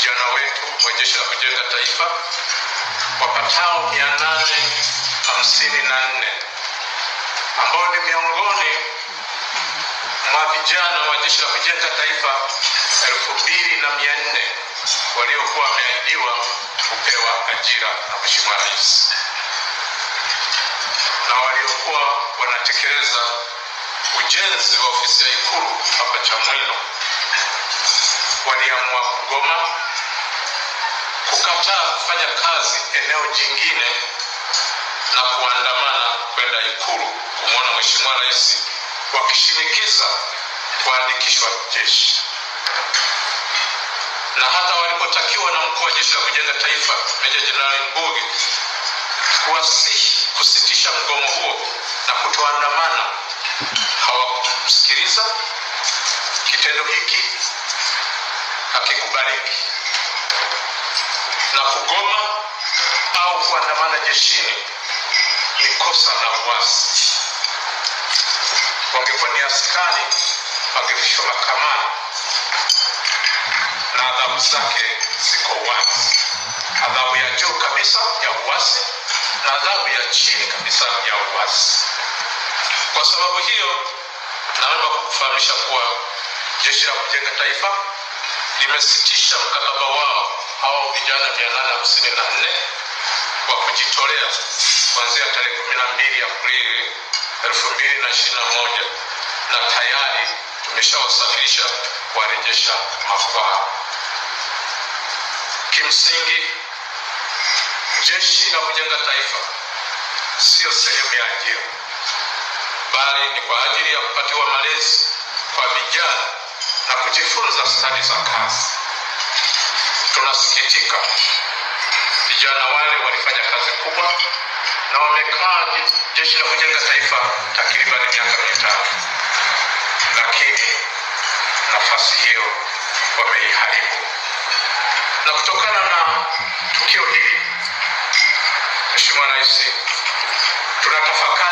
vijana wetu wa Jeshi la Kujenga Taifa wapatao mia nane hamsini na nne ambao ni miongoni mwa vijana wa Jeshi la Kujenga Taifa elfu mbili na mia nne waliokuwa wameahidiwa kupewa ajira na Mheshimiwa Rais na waliokuwa wanatekeleza ujenzi wa ofisi ya Ikulu hapa Chamwino waliamua kugoma, kukataa kufanya kazi eneo jingine na kuandamana kwenda Ikulu kumwona Mheshimiwa Rais wakishinikiza kuandikishwa jeshi na hata walipotakiwa na mkuu wa jeshi la kujenga taifa Meja Jenerali Mbuge kuwasihi kusitisha mgomo huo na kutoandamana, hawakumsikiliza. Kitendo hiki hakikubaliki, na kugoma au kuandamana jeshini ni kosa la uasi. Wangekuwa ni askari, wangefikishwa mahakamani na adhabu zake ziko wazi, adhabu ya juu kabisa ya uasi na adhabu ya chini kabisa ya uasi. Kwa sababu hiyo, naomba kukufahamisha kuwa Jeshi la Kujenga Taifa limesitisha mkataba wao hao vijana mia nane hamsini na nne wa kujitolea kuanzia tarehe kumi na mbili Aprili elfu mbili na ishirini na moja na tayari tumeshawasafirisha kuwarejesha makwao. Kimsingi, Jeshi la Kujenga Taifa sio sehemu ya ajira, bali ni kwa ajili ya kupatiwa malezi kwa vijana na kujifunza stadi za kazi. Tunasikitika, vijana wale walifanya kazi kubwa na wamekaa Jeshi la Kujenga Taifa takriban miaka mitatu, lakini nafasi hiyo wameiharibu, na kutokana na tukio hili Mheshimiwa Rais